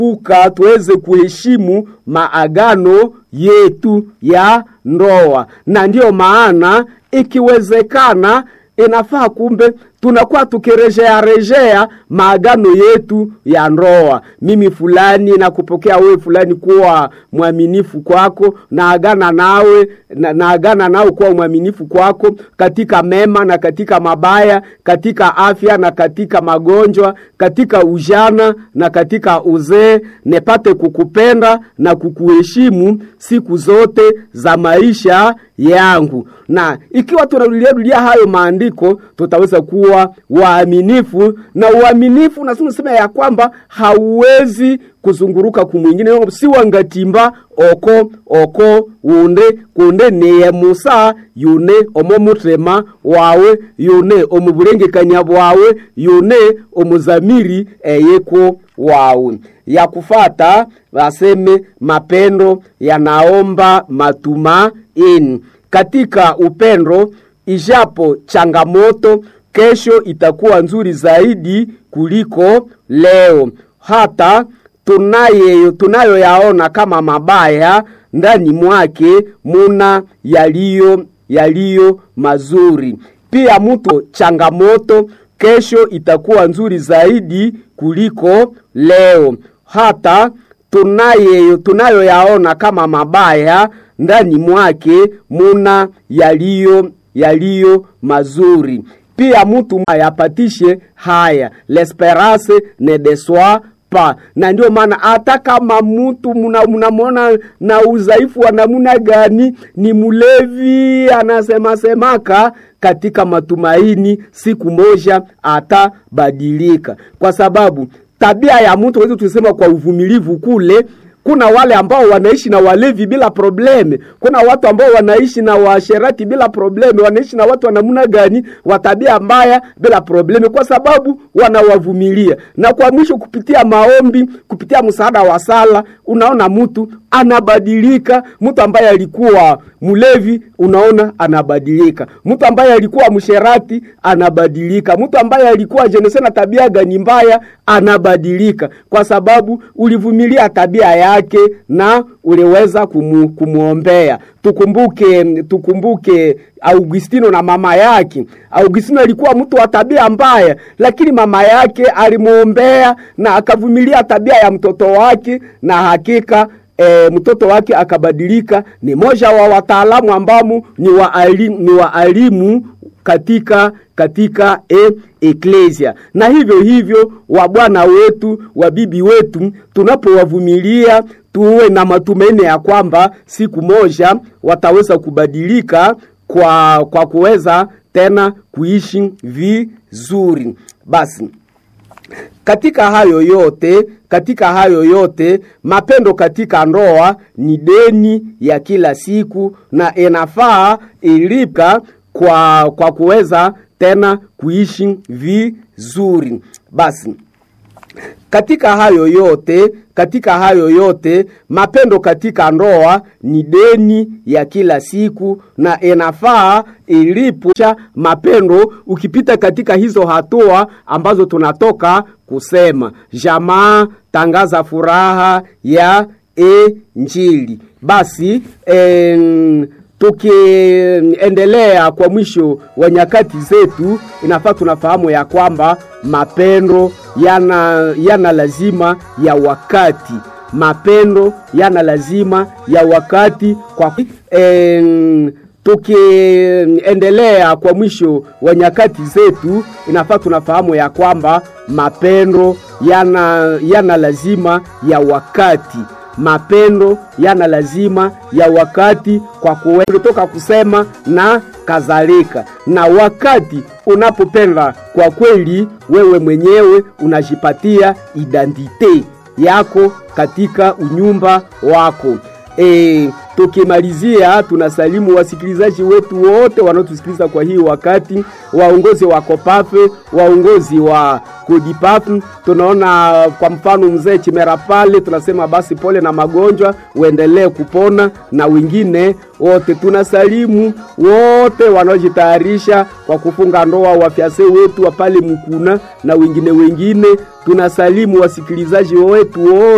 uka tuweze kuheshimu maagano yetu ya ndoa, na ndiyo maana ikiwezekana inafaa kumbe tunakuwa tukirejea rejea maagano yetu ya ndoa. Mimi fulani nakupokea wewe fulani kuwa mwaminifu kwako, naagana nawe na, naagana nao kuwa mwaminifu kwako katika mema na katika mabaya, katika afya na katika magonjwa, katika ujana na katika uzee, nepate kukupenda na kukuheshimu siku zote za maisha yangu. Na ikiwa tunarudiarudia hayo maandiko, tutaweza kuwa waaminifu, na uaminifu na tunasema ya kwamba hauwezi kuzunguruka kumwingine si wangatimba oko oko unde kunde niye musa yune omo mutrema wawe yune omubulengekanya bwawe yune omuzamiri eyeko wawe ya kufata waseme mapendo yanaomba matumaini katika upendo ijapo changamoto kesho itakuwa nzuri zaidi kuliko leo hata tunaye tunayoyaona kama mabaya ndani mwake muna yaliyo yaliyo mazuri pia mtu changamoto kesho itakuwa nzuri zaidi kuliko leo hata tunaye tunayoyaona kama mabaya ndani mwake muna yaliyo yaliyo mazuri pia mtu ayapatishe haya l'esperance ne deçoit pas na ndio maana hata kama mtu mnamwona na udhaifu wa namna gani ni mlevi anasemasemaka katika matumaini siku moja atabadilika kwa sababu tabia ya mtu wezi tusema kwa uvumilivu kule kuna wale ambao wanaishi na walevi bila probleme kuna watu ambao wanaishi na washerati bila probleme wanaishi na watu wa namna gani wa tabia mbaya bila probleme kwa sababu wanawavumilia na kwa mwisho kupitia maombi kupitia msaada wa sala unaona mtu anabadilika mtu ambaye alikuwa mlevi unaona anabadilika mtu ambaye alikuwa msherati anabadilika mtu ambaye alikuwa jenese na tabia gani mbaya anabadilika kwa sababu ulivumilia tabia yake na uliweza kumu, kumwombea tukumbuke tukumbuke augustino na mama yake augustino alikuwa mtu wa tabia mbaya lakini mama yake alimwombea na akavumilia tabia ya mtoto wake na hakika e, mtoto wake akabadilika ni moja wa wataalamu ambamo ni waalimu, ni waalimu katika katika e, eklesia na hivyo hivyo wa bwana wetu wa bibi wetu tunapowavumilia tuwe na matumaini ya kwamba siku moja wataweza kubadilika kwa kwa kuweza tena kuishi vizuri basi katika hayo yote katika hayo yote mapendo katika ndoa ni deni ya kila siku na inafaa ilipka kwa kwa kuweza tena kuishi vizuri basi katika hayo yote katika hayo yote mapendo katika ndoa ni deni ya kila siku na inafaa ilipucha mapendo ukipita katika hizo hatua ambazo tunatoka kusema jamaa tangaza furaha ya injili basi en, tukiendelea kwa mwisho wa nyakati zetu inafaa tunafahamu ya kwamba mapendo yana, yana lazima ya wakati mapendo yana lazima ya wakati kwa en, tukiendelea kwa mwisho wa nyakati zetu inafaa tunafahamu ya kwamba mapendo yana, yana lazima ya wakati mapendo yana lazima ya wakati kwa kutoka kusema na kadhalika na wakati unapopenda kwa kweli wewe mwenyewe unajipatia identite yako katika unyumba wako e, tukimalizia tunasalimu wasikilizaji wetu wote wanaotusikiliza kwa hii wakati waongozi wa kopafe waongozi wa kodipafu tunaona kwa mfano mzee chimera pale tunasema basi pole na magonjwa uendelee kupona na wengine wote tunasalimu wote wanaojitayarisha kwa kufunga ndoa wafyase wetu wa pale mkuna na wengine wengine tunasalimu wasikilizaji wetu wote